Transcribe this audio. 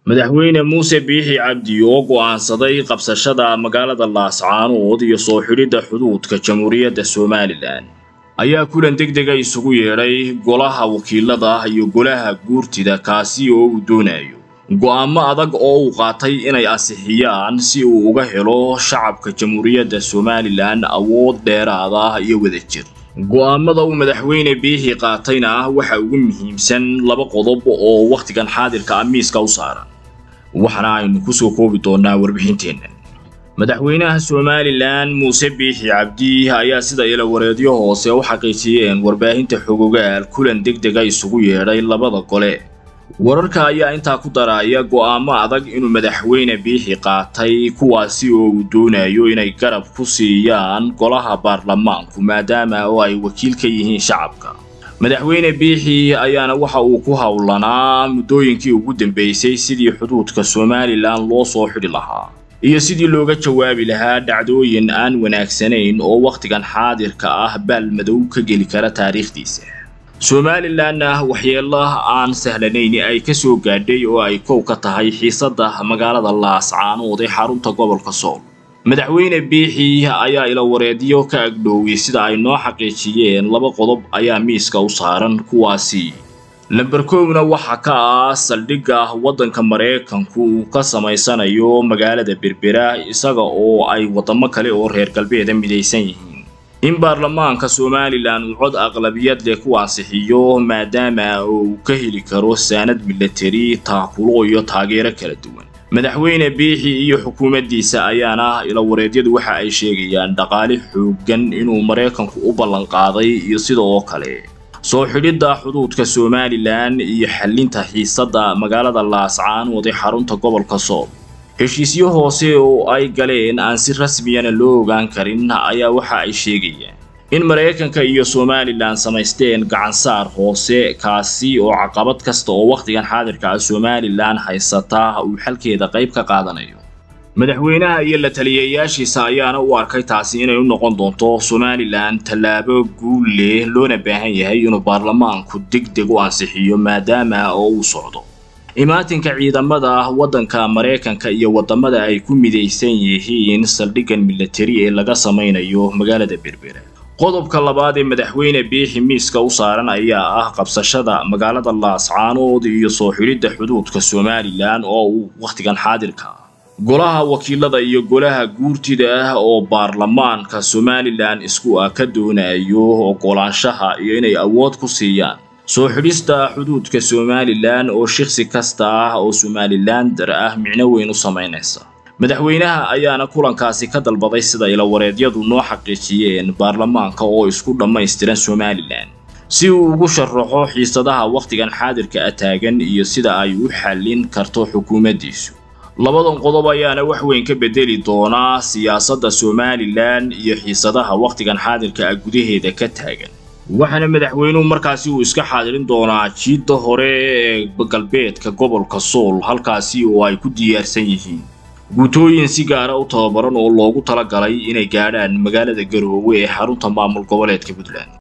madaxweyne muuse biixi cabdi oo go'aansaday qabsashada magaalada laascaanood iyo soo xidhidda xuduudka jamhuuriyadda somalilan ayaa kulan degdega isugu yeedhay golaha wakiilada iyo golaha guurtida kaasi oo uu doonayo go'aamo adag oo uu qaatay inay ansixiyaan si uu uga helo shacabka jamhuuriyadda somalilan awood dheeraada iyo wadajir go'aamada uu madaxweyne biixi qaatayna waxa ugu muhiimsan laba qodob oo wakhtigan xaadirka ah miiska u saaran waxaana aynu ku soo koobi doonnaa warbixinteenna madaxweynaha somalilan muuse biixi cabdi ayaa sida ilawareedyo hoose u xaqiijiyeen warbaahinta xogogaal kulan degdega isugu yeedhay labada gole wararka ayaa intaa ku daraya go'aamo adag inuu madaxweyne biixi qaatay kuwaasi oo uu doonayo inay garab ku siiyaan golaha baarlamaanku maadaama oo ay wakiil ka yihiin shacabka madaxweyne biixi ayaana waxa uu ku howlanaa muddooyinkii ugu dambeysay sidii xuduudka somalilan loo soo xidhi lahaa iyo sidii looga jawaabi lahaa dhacdooyin aan wanaagsanayn oo wakhtigan xaadirka ah baalmadow ka geli kara taariikhdiisa somalilanna waxyeelo aan sahlanayn ay ka soo gaadhay oo ay kow ka tahay xiisadda magaalada laascaanood ee xarunta gobolka sool madaxweyne biixi ayaa ilawareedyo ka agdhooway sida ay noo xaqiijiyeen laba qodob ayaa miiska u saaran kuwaasi lamber kowna waxaa ka ah saldhigga waddanka maraykanku uu ka samaysanayo magaalada berbera isaga oo ay waddamo kale oo reer galbeeda midaysan yihiin in baarlamaanka somalilan uu cod aqlabiyad leh ku ansixiyo maadaama uu ka heli karo saanad milatari taakulo iyo taageero kala duwan madaxweyne biixi iyo xukuumaddiisa ayaana ilawareedyadu waxa ay sheegayaan dhaqaale xooggan inuu maraykanku u ballanqaaday iyo sida oo kale soo xidhidda xuduudka somalilan iyo xallinta xiisadda magaalada laascaanood ee xarunta gobolka sool heshiisyo hoose oo ay galeen aan si rasmiyana loo ogaan karin ayaa waxa ay sheegayaan in maraykanka iyo somalilan samaysteen gacansaar hoose kaasi oo caqabad kasta oo wakhtigan xaadirka ah somalilan haysata uu xalkeeda qayb ka qaadanayo madaxweynaha iyo la taliyayaashiisa ayaana u arkay taasi inay u noqon doonto somalilan tallaabo guul leh loona baahan yahay inuu baarlamaanku degdeg u ansixiyo maadaama oo uu socdo imaatinka ciidamada waddanka maraykanka iyo waddamada ay ku midaysan yihiin saldhiggan milatari ee laga samaynayo magaalada berbera qodobka labaad ee madaxweyne biixi miiska u saaran ayaa ah qabsashada magaalada laascaanood iyo soo xidhidda xuduudka somalilan oo uu wakhtigan xaadirka ah golaha wakiilada iyo golaha guurtida ah oo baarlamaanka somalilan isku ah ka doonayo oggolaanshaha iyo inay awood ku siiyaan soo xidhista xuduudka somalilan oo shiksi kasta ah oo somalilander ah micno weyn u samaynaysa madaxweynaha ayaana kulankaasi ka dalbaday sida ilawareedyadu noo xaqiijiyeen baarlamaanka oo isku dhammaystiran somalilan si uu ugu sharaxo xiisadaha wakhtigan xaadirka ah taagan iyo sida ay u xallin karto xukuumaddiisu labadan qodob ayaana wax weyn ka bedeli doonaa siyaasadda somalilan iyo xiisadaha wakhtigan xaadirka ah gudaheeda ka taagan waxaana madaxweynuhu markaasi uu iska xaadirin doonaa jiidda hore ee galbeedka gobolka sool halkaasi oo ay ku diyaarsan yihiin guutooyin si gaara u tababaran oo loogu talagalay inay gaadhaan magaalada garoowe ee xarunta maamul goboleedka puntland